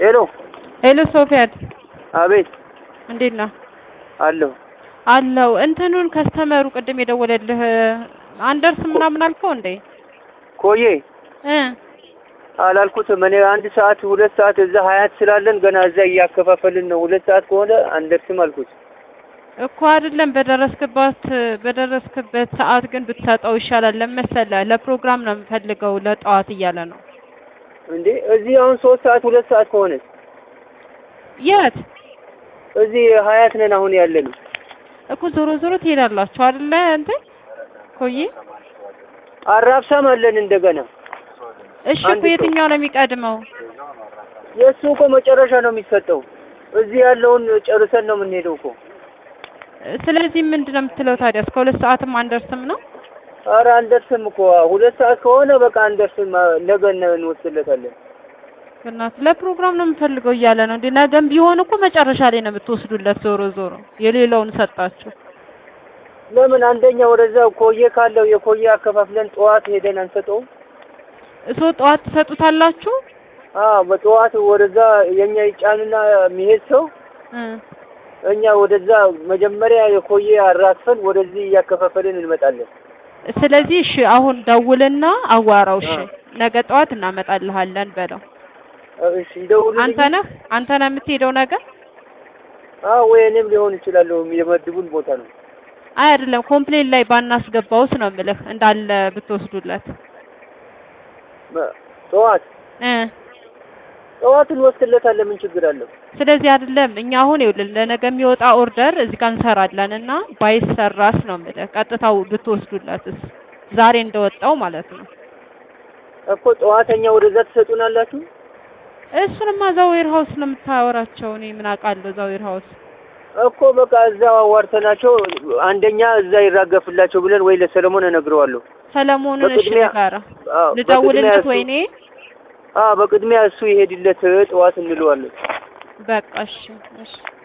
ሄሎ ሄሎ ሶፊያት አቤት እንዴት ነህ? አለሁ አለው እንትኑን ከስተመሩ ቅድም የደወለልህ አንደርስ ምናምን አልከው እንዴ? ኮዬ እ አላልኩትም እኔ አንድ ሰዓት ሁለት ሰዓት እዛ ሀያት ስላለን ገና እዛ እያከፋፈልን ነው ሁለት ሰዓት ከሆነ አንደርስም አልኩት እኮ አይደለም በደረስክበት በደረስክበት ሰዓት ግን ብትሰጠው ይሻላል። ለመሰለህ ለፕሮግራም ነው የምፈልገው ለጠዋት እያለ ነው። እንዴ እዚህ አሁን ሶስት ሰዓት ሁለት ሰዓት ከሆነ የት እዚህ ሀያት ነን አሁን ያለን እኮ ዞሮ ዞሮ ትሄዳላችሁ አይደለ? እንትን ኮዬ አራብሳም አለን እንደገና እሺ አንድ እኮ ሰው። የትኛው ነው የሚቀድመው? የእሱ እኮ መጨረሻ ነው የሚሰጠው እዚህ ያለውን ጨርሰን ነው የምንሄደው እኮ ስለዚህ ምንድን ነው የምትለው ታዲያ? እስከ ሁለት ሰዓትም አንደርስም ነው? ኧረ አንደርስም እኮ ሁለት ሰዓት ከሆነ በቃ አንደርስም ነገ እንወስድለታለን በእናትህ ለፕሮግራም ነው የምፈልገው እያለ ነው እንዴ? ነገም ቢሆን እኮ መጨረሻ ላይ ነው የምትወስዱለት። ዞሮ ዞሮ የሌላውን ሰጣችሁ። ለምን አንደኛ ወደዛ ኮዬ ካለው የኮዬ አከፋፍለን ጠዋት ሄደን አንሰጠውም? እሶ ጠዋት ትሰጡታላችሁ? አዎ በጠዋት ወደዛ የኛ ይጫንና የሚሄድ ሰው እ እኛ ወደዛ መጀመሪያ የኮዬ አራክፈን ወደዚህ እያከፋፈልን እንመጣለን። ስለዚህ እሺ አሁን ደውልና አዋራው። እሺ አዎ። ነገ ጠዋት እናመጣልሃለን በለው። እሺ ይደውሉልኝ። አንተ ነህ አንተ ነህ የምትሄደው ነገር? አዎ ወይ እኔም ሊሆን ይችላለሁ የመድቡን ቦታ ነው። አይ አይደለም ኮምፕሌን ላይ ባናስገባውስ ነው የምልህ እንዳለ ብትወስዱለት መ- ጠዋት እ ጠዋት እንወስድለታለን። ምን ችግር አለው? ስለዚህ አይደለም እኛ አሁን ይኸውልህ ለነገ የሚወጣ ኦርደር እዚህ ጋር እንሰራለን እና ባይሰራስ ነው የምልህ ቀጥታው ብትወስዱለትስ ዛሬ እንደወጣው ማለት ነው። እኮ ጠዋተኛ ወደዛ ትሰጡናላችሁ? እሱንማ እዛ ዌር ሀውስ ነው የምታወራቸው። እኔ ምን አውቃለሁ እዛ ዌር ሀውስ እኮ በቃ እዛው አዋርተናቸው አንደኛ እዛ ይራገፍላቸው ብለን ወይ ለሰለሞን እነግረዋለሁ። ሰለሞንን እሺ በቅድሚያ- ንገራ አዎ ልደውልለት በቅድሚያ እሱ- ወይኔ አዎ በቅድሚያ እሱ ይሄድለት ጠዋት እንለዋለን። በቃ እሺ እሺ